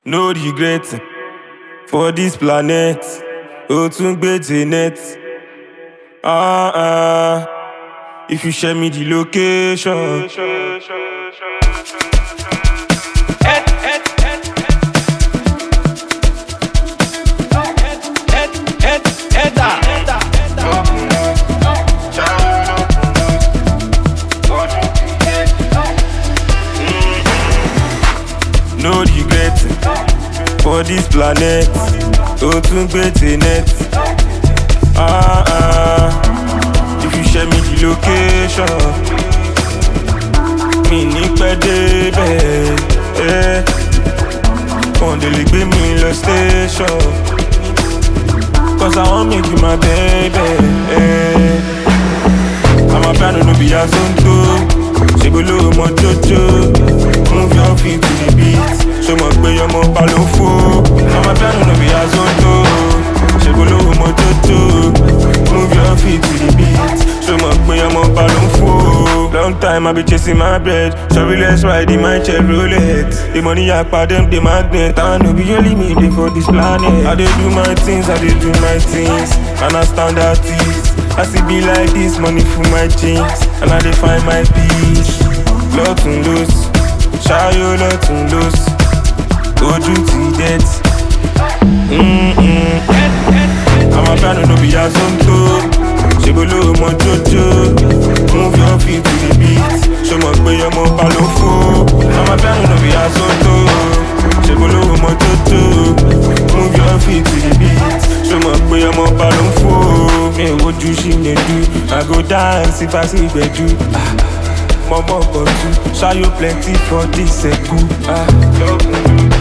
No regret for this planet. O tún gbé Janet. Ah, ah. If you share me the location. No regret for this planet. O tún gbé Janet. Ah, ah. If you share me the location. Mi ní pẹ́ débẹ̀. Eh. Wọ́n dé lè gbé mi lọ station. Cause I wan make you my baby. Eh. I'm a piano, no be a zonto. Ṣé gbólóhùn mọ jójó? Move your feet to the beat. Ṣé mo gbé ọmọ pa ló fò? I'm a piano, no be a zonto. Ṣé gbólóhùn mọ jójó? Move your feet to the beat. Ṣé mo gbé ọmọ pa ló fò? Long time I be chasing my bread. Sorry, let's ride in my Chevrolet. The money I pa them, the magnet. I no be only me dey for this planet. I dey do my things, I dey do my things. And I stand artist. I see be like this, money for my jeans. And I dey find my peace. Lọ́tún lọ́sì, ṣáyó lọ́tún lọ́sì. Ojú ti death. Mm-mm. I'm a piano, no be a zonto. Ṣègbóló mọ jójó. Move your feet to the beat. Ṣé mo pé ọmọ pa ló fò? I'm a piano, no be a zonto. Ṣègbóló mọ jójó. Move your feet to the beat. Ṣé mo pé ọmọ pa ló fò? Mi ò wojú sí lè du. I go dance if I see gbẹ̀du. Mọ̀mọ́ kọ̀ tu. Ṣáyó plenty for this ẹ̀kú. Ah.